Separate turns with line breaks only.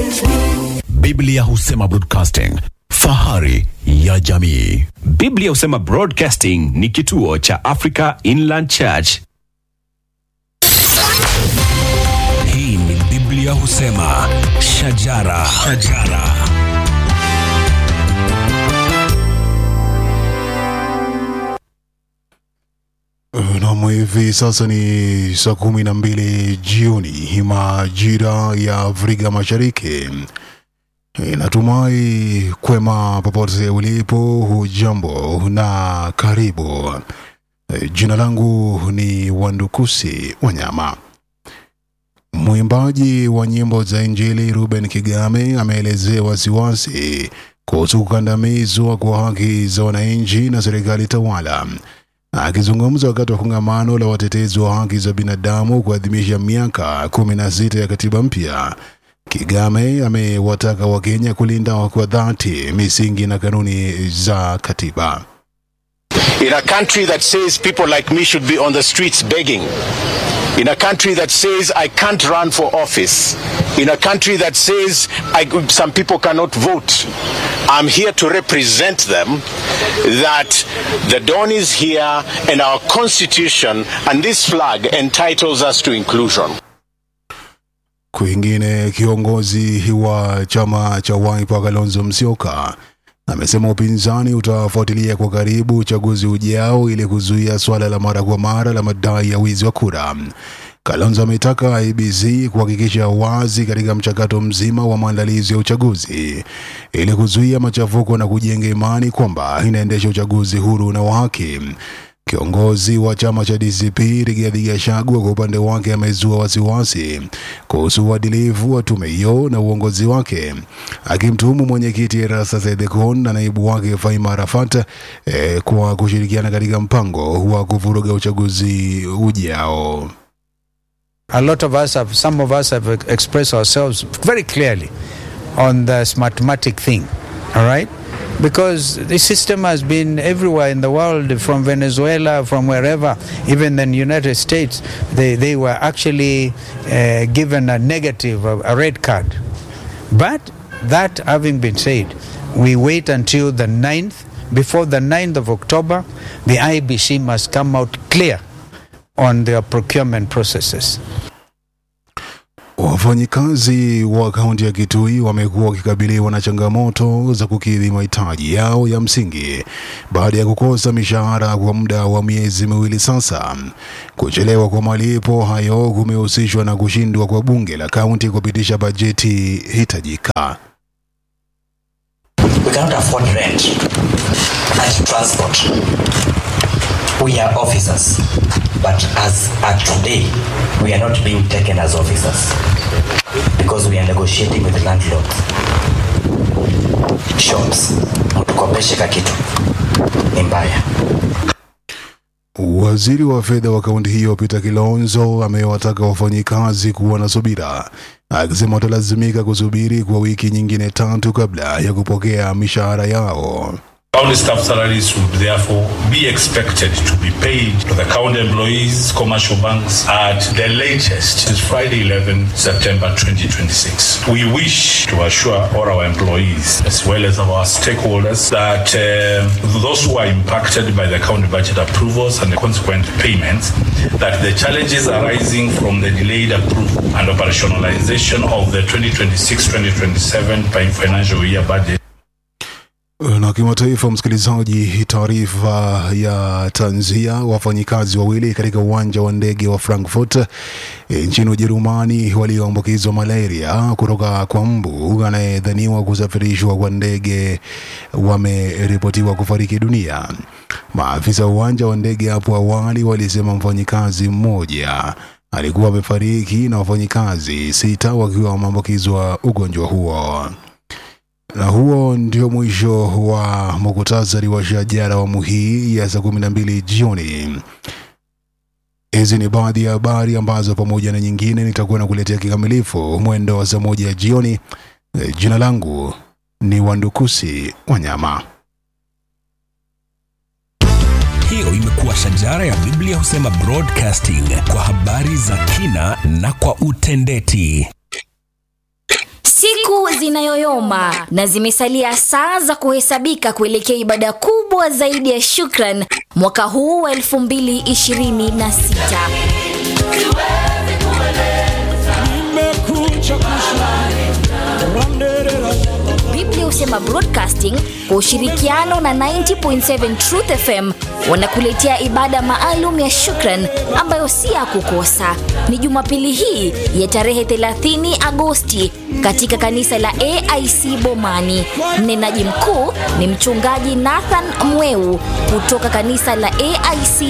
Biblia husema broadcasting, fahari ya jamii.
Biblia husema Broadcasting ni kituo cha Africa Inland Church.
Hii ni Biblia husema shajara, shajara.
Nam, hivi sasa ni saa kumi na mbili jioni majira ya Afrika Mashariki. Natumai kwema popote ulipo, hujambo na karibu. Jina langu ni Wandukusi Wanyama. Mwimbaji wa nyimbo za Injili Ruben Kigame ameelezea wasiwasi kuhusu kukandamizwa kwa haki za wananchi na serikali tawala. Akizungumza wakati wa kongamano la watetezi wa haki za binadamu kuadhimisha miaka kumi na sita ya katiba mpya, Kigame amewataka Wakenya kulinda kwa dhati misingi na kanuni za katiba.
In a country that says people like me should be on the streets begging. In a country that says I can't run for office. In a country that says I, some people cannot vote. I'm here to represent them that the dawn is here and our constitution and this flag entitles us to inclusion.
Kwingine, kiongozi wa chama cha Wiper Kalonzo Musyoka amesema upinzani utafuatilia kwa karibu uchaguzi ujao ili kuzuia swala la mara kwa mara la madai ya wizi wa kura. Kalonzo ametaka IEBC kuhakikisha wazi katika mchakato mzima wa maandalizi ya uchaguzi ili kuzuia machafuko na kujenga imani kwamba inaendesha uchaguzi huru na wa haki. Kiongozi wa chama cha DCP Rigathi Gachagua kwa upande wake amezua wasiwasi kuhusu uadilifu wa tume hiyo na uongozi wake, akimtuhumu mwenyekiti Erastus Ethekon na naibu wake Faima Arafat eh, kwa kushirikiana katika mpango wa kuvuruga uchaguzi ujao.
A lot of us have, some of us have expressed ourselves very clearly on this mathematic thing, all right? Because the system has been everywhere in the world, from Venezuela, from wherever, even in the United States, they, they were actually uh, given a negative, a, a red card. But that having been said, we wait until the 9th. Before the 9th of October, the IBC must come out clear on their procurement processes.
Wafanyikazi wa kaunti ya Kitui wamekuwa wakikabiliwa na changamoto za kukidhi mahitaji yao ya msingi baada ya kukosa mishahara kwa muda wa miezi miwili sasa. Kuchelewa kwa malipo hayo kumehusishwa na kushindwa kwa bunge la kaunti kupitisha bajeti hitajika.
We cannot afford rent and transport. We are officers, but as at today, we are not being taken as officers because we are negotiating with the landlords. Shops, mtukopeshe kakitu ni mbaya.
Waziri wa fedha wa kaunti hiyo Peter Kilonzo amewataka wafanyikazi kuwa na subira, akisema watalazimika kusubiri kwa wiki nyingine tatu kabla ya kupokea mishahara yao.
County staff salaries would therefore be expected to be paid to the county employees, commercial banks at the latest is Friday 11 September 2026. We wish to assure all our employees as well as our stakeholders that uh, those who are impacted by the county budget approvals and the consequent payments that the challenges arising from the delayed approval and operationalization of the 2026-2027 financial year budget
Na kimataifa, msikilizaji, taarifa ya tanzia, wafanyikazi wawili katika uwanja wa ndege wa Frankfurt e, nchini Ujerumani walioambukizwa malaria kutoka kwa mbu anayedhaniwa kusafirishwa kwa ndege wameripotiwa kufariki dunia. Maafisa wa uwanja wa ndege hapo awali walisema mfanyikazi mmoja alikuwa amefariki na wafanyikazi sita wakiwa wameambukizwa ugonjwa huo. Na huo ndio mwisho wa muktasari wa shajara awamu hii ya saa kumi na mbili jioni. Hizi ni baadhi ya habari ambazo pamoja na nyingine nitakuwa nakuletea kikamilifu mwendo wa saa moja jioni. Eh, Jina langu ni Wandukusi Wanyama.
Hiyo imekuwa shajara ya Biblia husema broadcasting kwa habari za kina na kwa utendeti.
Siku zinayoyoma na zimesalia saa za kuhesabika kuelekea ibada kubwa zaidi ya shukran mwaka huu wa 2026 Biblia husema Broadcasting kwa ushirikiano na 90.7 Truth FM wanakuletea ibada maalum ya shukran ambayo si ya kukosa. Ni Jumapili hii ya tarehe 30 Agosti katika kanisa la AIC Bomani. Mnenaji mkuu ni mchungaji Nathan Mweu kutoka kanisa la AIC